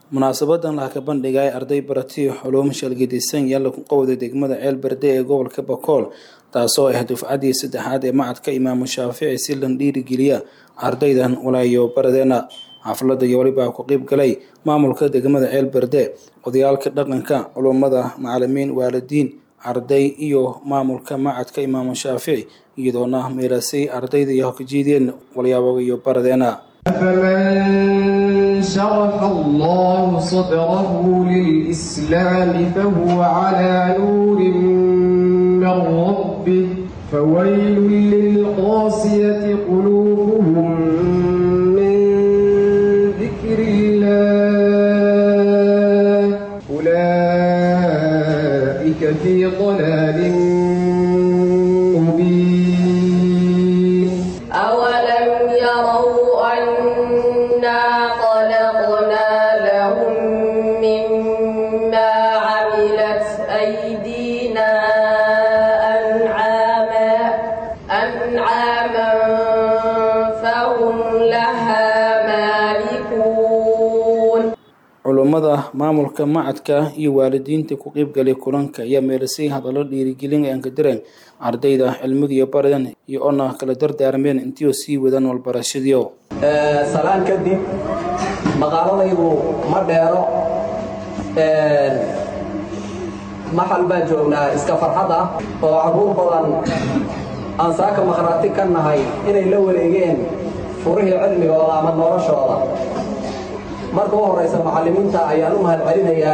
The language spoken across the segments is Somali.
munaasabadan laha ka bandhigay arday baratay xuluum shalgidisan yaalla ku qowda degmada ceel berde ee gobolka bakool taasoo ah dufcadii saddexaad ee macadka imaamu shaafici si lan dhiirigeliya ardaydan walaayo baradeena xafladda iyo walibaa ku qeyb galay maamulka degmada ceel berde odayaalka dhaqanka culummada macalimiin waalidiin arday iyo maamulka macadka imaamu shaafici iyadoona meelasay ardayda iyo hokajiideen walyaabo iyo baradeena فمن شرح الله صدره للإسلام فهو على نور من ربه فويل للقاسية قلوبهم من ذكر الله أولئك في ضلال مبين أولم يروا أنا خلقنا لهم مما عملت أيدينا أنعاما أنعاما فهم لها مالكون culummada maamulka macadka iyo waalidiinta ku qeybgalay kulanka ayaa meelisay hadallo dhiirigelin ay ankadireen ardayda cilmada iyo baradan iyo ona kala dardaarmeen intiioo sii wadaan walbarashadiio salaan kadib maqaaladaydu ma dheero maxal baan joognaa iska farxad ah oo carruur badan aan saaka makhraati ka nahay inay la wareegeen furihii cilmigooda ama noloshooda marka u horraysa macallimiinta ayaan u mahad celinayaa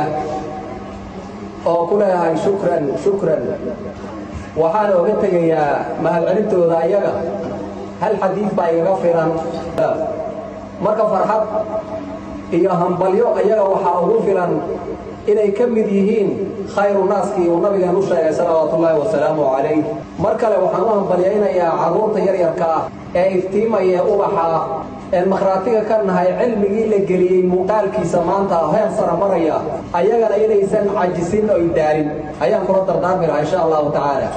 oo ku leeyahay shukran shukran waxaana oga tegayaa mahadcelintooda ayaga hal xadiid baa igaga filan marka farxad iyo hambalyo ayaga waxaa ugu filan inay ka mid yihiin khayru naaskii uu nabigeen u sheegay salawaatullaahi wasalaamu calayh mar kale waxaan u hambalyaynayaa carruurta yaryarka ah ee iftiimaya ubaxa een makhraatiga ka nahay cilmigii la geliyey muuqaalkiisa maanta heer sara maraya ayagana inaysan cajisin oy daalin ayaan kula dardaarmi lahaa insha allahu tacaala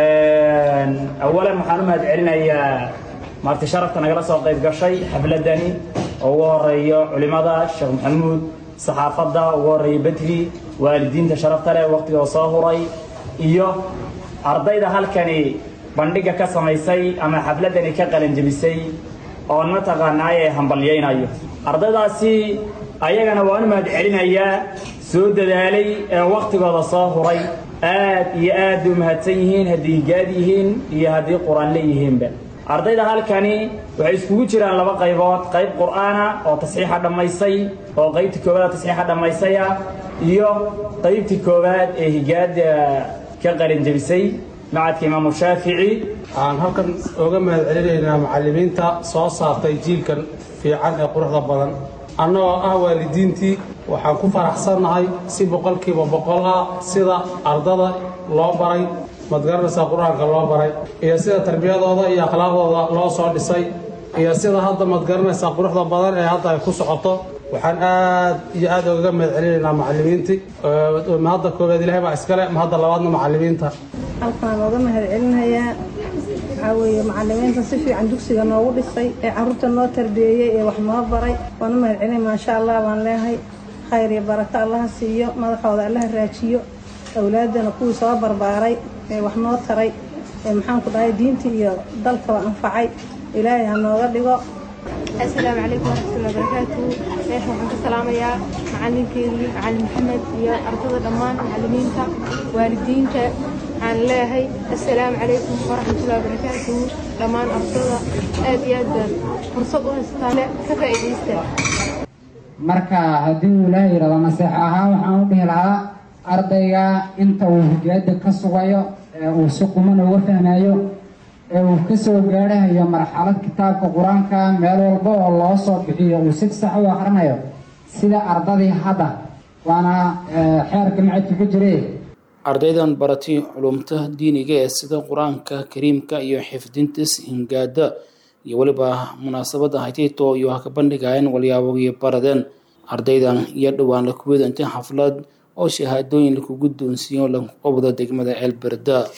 awalan waxaan u mahad celinayaa maarti sharafta nagala soo qayb gashay xafladani oo ugu horeeyo culimada sheekh maxamuud saxaafadda ugu horeeya bedri waalidiinta sharafta leh waqtigoo soo huray iyo ardayda halkani bandhiga ka samaysay ama xafladani ka qalanjebisay oon mataqaanaaye hambalyaynayo ardaydaasi ayagana waan u mahad celinayaa soo dadaalay ee wakhtigooda soo huray aad iyo aad bay u mahadsan yihiin haddii gaad yihiin iyo haddii qur-aan leeyihiinba ardayda halkani waxay iskugu jiraan laba qaybood qayb qur'aana oo tasxiixa dhammaysay oo qaybtii koowaad tasxiixa dhammaysaya iyo qaybtii koowaad ee higaada ka qalinjebisay macadka imaamu shaafici waxaan halkan oga mahad celinaynaa macallimiinta soo saartay jiilkan fiican ee quruxda badan annagoo ah waalidiintii waxaan ku faraxsannahay si boqolkiiba boqol ah sida ardada loo baray madgaranaysaa qur-aanka loo baray iyo sida tarbiyadooda iyo akhlaaqdooda loo soo dhisay iyo sida hadda madgaranaysaa quruxda badan ee hadda ay ku socoto waxaan aad iyo aad ogaga mahad celinaynaa macallimiintii mahadda koowaad ilahay baa iskale mahadda labaadna macallimiinta halkaan ooga mahad celinayaa waxaa weeye macallimiinta si fiican dugsiga noogu dhisay ee carruurta noo tarbiyeeyey ee wax noo baray waan u mahad celinay maasha allah baan leehay khayr iyo barako allaha siiyo madaxooda allaha raajiyo awlaaddana kuwii soo barbaaray ee wax noo taray ee maxaanku dhahay diintii iyo dalkaba anfacay ilaahay ha nooga dhigo asalaamu calaykum waraxmatullahi wabarakaatuhu meesha waxaan ka salaamayaa macalinkeedii macalin maxamed iyo ardada dhammaan macallimiinta waalidiinta waxaan leeyahay assalaamu calaykum waraxmatullahi wabarakaatuhu dhammaan ardada aad iyo aad baad fursad u haystaan ka faa'iidaysta marka haddii uu ilaaha yidhahdo naseex ahaan waxaan u dhihi lahaa ardayga inta uu higaada ka sugayo ee uu si quman uga fahmayo ee uu ka soo gaadhahayo marxalad kitaabka qur-aanka meel walba oo loo soo bixiyo uu si sax u akhrinayo sida ardadii hadda waana xeerka macadka ku jire ardaydan baratay culumta diiniga ee sida qur-aanka kariimka iyo xifdintis hingaada iyo weliba munaasabadda haytayto iyo ha ka bandhigayeen walyaabogiyo baradeen ardaydan iyo dhowaan la kuwada intay xaflad oo shahaadooyin lakugu doonsiiyo lagu qabdo degmada ceelberda